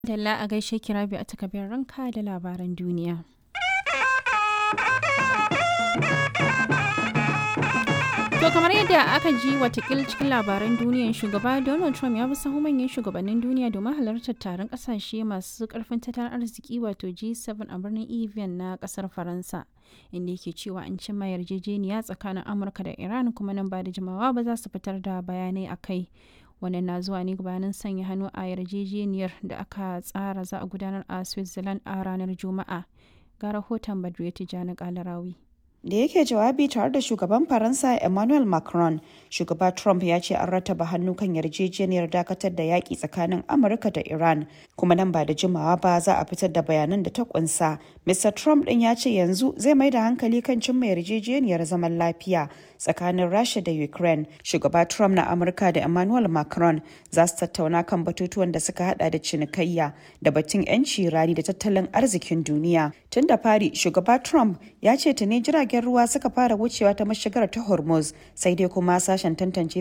Dalla a gaishe ki Rabi a takabin ranka da labaran duniya. To kamar yadda aka ji watakil cikin labaran duniyan shugaba Donald Trump ya bi sahu manyan shugabannin duniya domin halartar taron kasashe masu karfin tattalin arziki wato G7 a birnin Evian na kasar Faransa. Inda yake cewa an cimma yarjejeniya tsakanin Amurka da Iran kuma nan ba da jimawa ba za su fitar da bayanai a kai. Wannan na zuwa ne gabanin sanya hannu a yarjejeniyar da aka tsara za a gudanar a Switzerland a ranar Juma'a. Ga rahoton Badriya Tijjani Kalarawi. da yake jawabi tare da shugaban faransa emmanuel macron shugaba trump ya ce an rataba hannu kan yarjejeniyar dakatar da yaƙi tsakanin amurka da iran kuma nan ba da jimawa ba za a fitar da bayanan da ta kunsa mr trump din ya ce yanzu zai mai da hankali kan cimma yarjejeniyar zaman lafiya tsakanin rasha da ukraine shugaba trump na amurka da emmanuel macron za su tattauna kan batutuwan da suka hada da cinikayya da batun 'yanci rani da tattalin arzikin duniya tun da fari shugaba trump ya ce tuni jiragen ruwa suka fara wucewa ta mashigar ta hormuz sai dai kuma sashen tantance